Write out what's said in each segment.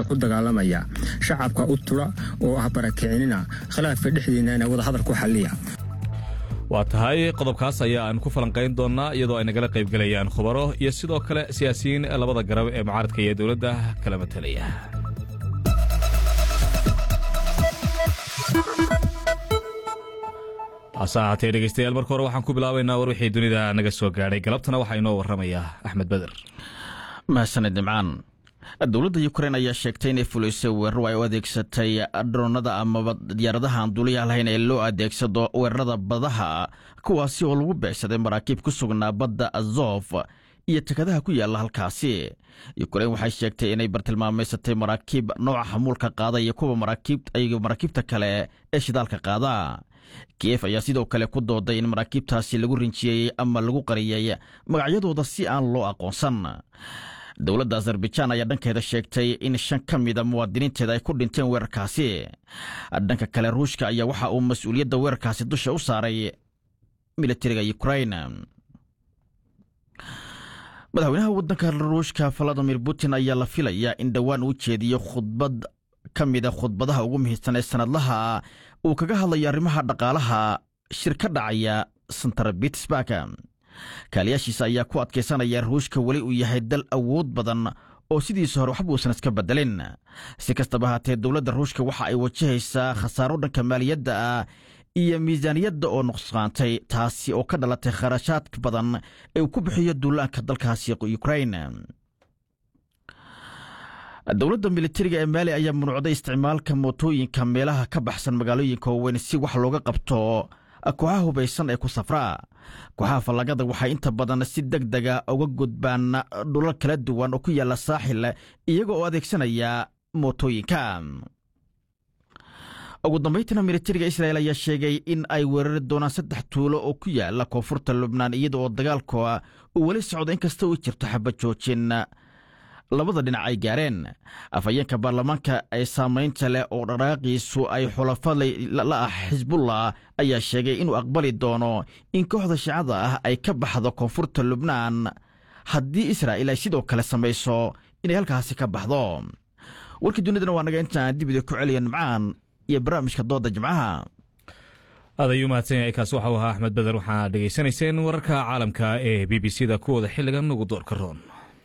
u dagaalamaya shacabka u tula oo ah barakicinina khilaafka dhexdiinana wadahadal ku xalliya waa tahay qodobkaas ayaa aan ku falanqayn doonnaa iyadoo ay nagala qaybgelayaan khubaro iyo sidoo kale siyaasiyiin labada garab ee mucaaradka iyo dowladda kala matalaya hase ahaatee dhegeystayaal marka hore waxaan ku bilaabaynaa war wixii dunida naga soo gaadhay galabtana waxaa inoo warramaya axmed beder mahadsaned nimcaan dowladda yukrain ayaa sheegtay inay fulisay weeraro ay u adeegsatay droonada amaba diyaaradaha aan duuliyaha lahayn ee loo adeegsado weerarada badaha kuwaasi oo lagu beegsaday maraakiib ku sugnaa badda azof iyo tekadaha ku yaalla halkaasi yukrain waxay sheegtay inay bartilmaamaysatay maraakiib nooca xamuulka qaada iyo kuwa maraakiibta kale ee shidaalka qaada kiyef ayaa sidoo kale ku dooday in maraakiibtaasi lagu rinjiyey ama lagu qariyey magacyadooda si aan loo aqoonsan dowladda azarbajaan ayaa dhankeeda sheegtay in shan ka mida muwaadiniinteeda ay ku dhinteen weerarkaasi dhanka kale ruushka ayaa waxa uu mas-uuliyadda weerarkaasi dusha u saaray militariga yukrain madaxweynaha waddanka ruushka valadimir putin ayaa la filayaa in dhowaan uu jeediyo khudbad ka mida khudbadaha ugu muhiimsan ee sanadlaha uu kaga hadlayo arrimaha dhaqaalaha shir ka dhacaya santar bitsburg kaaliyaashiisa ayaa ku adkaysanaya ruushka weli uu yahay dal awood badan oo sidiisa hore waxba uusan iska bedelin si kastaba haatee dowladda ruushka waxa ay wajahaysaa khasaaro dhanka maaliyadda ah iyo miisaaniyadda oo nuqsaantay taasi oo ka dhalatay kharashaad badan ee uu ku bixiyo duulaanka dalkaasi ukrain dowladda militariga ee maali ayaa munuucday isticmaalka mootooyinka meelaha ka baxsan magaalooyinka waaweyn si wax looga qabto kooxaha hubaysan ee ku safraa kooxaha fallagada waxay inta badan si deg dega uga gudbaan dhulal kala duwan oo ku yaalla saaxil iyaga oo adeegsanaya mootooyinka ugu dambaytana militariga israel ayaa sheegay in ay weerari doonaan saddex tuulo oo ku yaalla koonfurta lubnaan iyada oo dagaalka uu weli socdo inkasta uu jirto xaba joojin labada dhinac ay gaareen afhayeenka baarlamaanka ee saamaynta leh oo dhaqaaqiisu ay xulafa la ah xisbullah ayaa sheegay inuu aqbali doono in kooxda shicada ah ay ka baxdo koonfurta lubnaan haddii israa'il ay sidoo kale samayso inay halkaasi ka baxdo warkii dunidana waa naga intaan dibida ku celiya nimcaan iyo barnaamijka dooda jimcaha aad ayuu mahadsan yahay kaasi waxau ahaa axmed beder waxaa dhegaysanayseen wararka caalamka ee b b c da kuwooda xilligan ugu doorka roon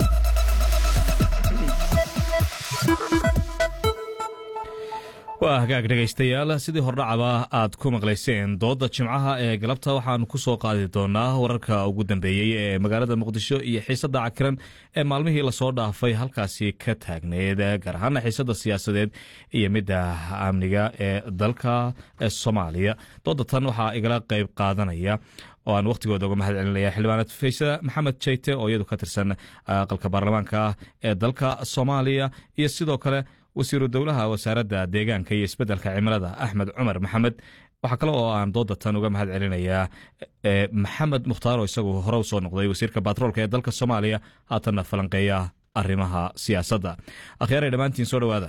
waa hagaag dhegaystayaal sidii hordhacaba aad ku maqlayseen doodda jimcaha ee galabta waxaanu ku soo qaadi doonaa wararka ugu dambeeyey ee magaalada muqdisho iyo xiisadda cakiran ee maalmihii lasoo dhaafay halkaasi ka taagneed gaar ahaana xiisadda siyaasadeed iyo midda amniga ee dalka soomaaliya doodda tan waxaa igala qayb qaadanaya oo aan wakhtigooda uga mahad celinaya xildhibaanad faysa maxamed jeyte oo iyadu ka tirsan aqalka baarlamaanka ee dalka soomaaliya iyo sidoo kale wasiiru dowlaha wasaaradda deegaanka iyo isbeddelka cimilada axmed cumar maxamed waxaa kale oo aan dooda tan uga mahad celinayaa maxamed mukhtaar oo isagu hore u soo noqday wasiirka batroolka ee dalka soomaaliya haatanna falanqeeya arrimaha siyaasadda akhyaaray dhammaantiin soo dhowaada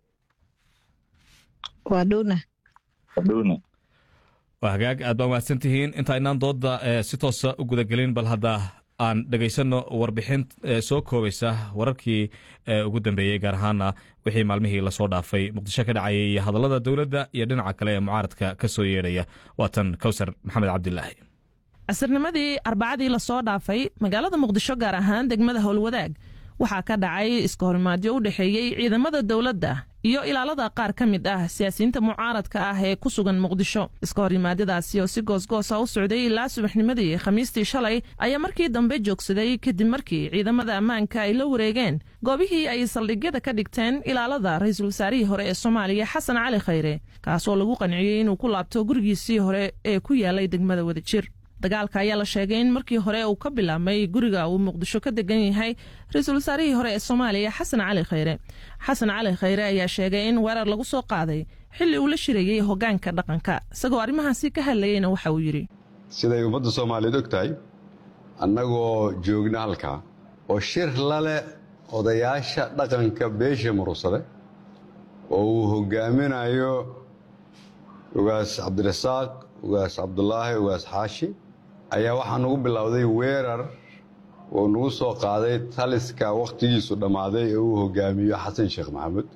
waa hagaag aad baa mahadsan tihiin inta inaan dooda si toosa u gudagelin bal hadda aan dhegaysanno warbixin soo koobaysa wararkii ugu dambeeyey gaar ahaana wixii maalmihii lasoo dhaafay muqdisho ka dhacayay iyo hadallada dowladda iyo dhinaca kale ee mucaaradka ka soo yeedhaya waatan kowsar maxamed cabdilaahi casirnimadii arbacadii lasoo dhaafay magaalada muqdisho gaar ahaan degmada howlwadaag waxaa ka dhacay iska horimaadyo u dhexeeyey ciidamada dowladda iyo ilaalada qaar ka mid ah siyaasiyiinta mucaaradka ah ee ku sugan muqdisho iska horimaadadaasi oo si goosgoosa u socday ilaa subaxnimadii khamiistii shalay ayaa markii dambe joogsaday kadib markii ciidamada ammaanka ay la wareegeen goobihii ay saldhigyada ka dhigteen ilaalada ra-iisul wasaarihii hore ee soomaaliya xasan cali khayre kaasoo lagu qanciyey inuu ku laabto gurigiisii hore ee ku yaalay degmada wadajir dagaalka ayaa la sheegay in markii hore uu ka bilaabmay guriga uu muqdisho ka degan yahay ra-iisul wasaarihii hore ee soomaaliya xasan cali khayre xasan cali khayre ayaa sheegay in weerar lagu soo qaaday xilli uu la shirayey hoggaanka dhaqanka isagoo arrimahaasi ka hadlayeyna waxa uu yidhi siday ummadda soomaaliyeed og tahay annagoo joogna halkaa oo shir laleh odayaasha dhaqanka beesha murugsade oo uu hoggaaminayo ugaas cabdirasaaq ugaas cabdulaahi ugaas xaashi ayaa waxaa nagu bilowday weerar oo nagu soo qaaday taliska wakhtigiisu dhammaaday ee uu hogaamiyo xasan sheekh maxamuud